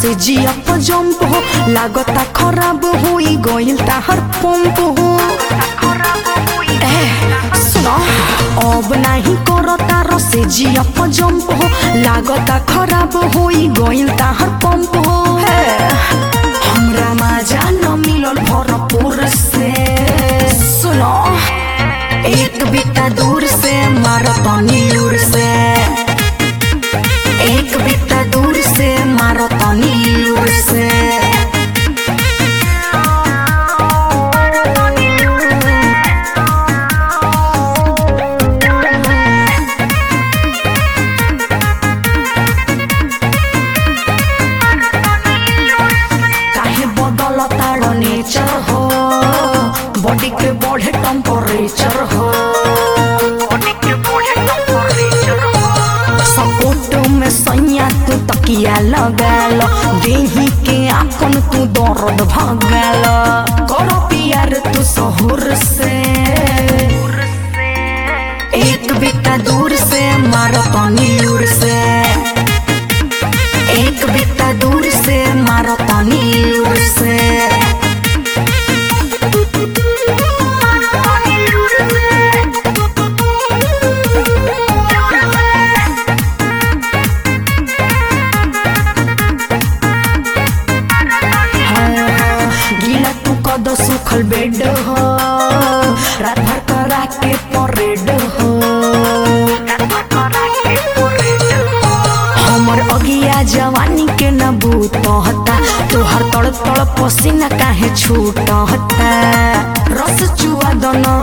से जिया पर जंप हो लागता खराब होई गइल ताहर पंप हो ए सुनो अब नाही करता रसे जिया पर जंप हो लागता खराब होई गइल ताहर पंप हो हे हमरा मजा न मिलल भरपूर से सुनो एक बिता दूर से मारतनी लूर से एक बिता दूर से मारतनी लूर से काहे बदल तार नेचर हो बॉडी के बढ़े टेम्परेचर हो सपोर्ट में सैया तू तकिया लगाल देही के आकन तू दर्द भगाल करो प्यार तू सहूर से एक बिता दूर से मारो तनी लूर से एक बिता दूर से मारो तनी लूर से गीला तू कद सुखल बेड हो रात भर करा के परेड हो हमर अगिया जवानी के न बूतहता तोहर तड़ तड़ पसीना काहे छूटहता रस चुआ दन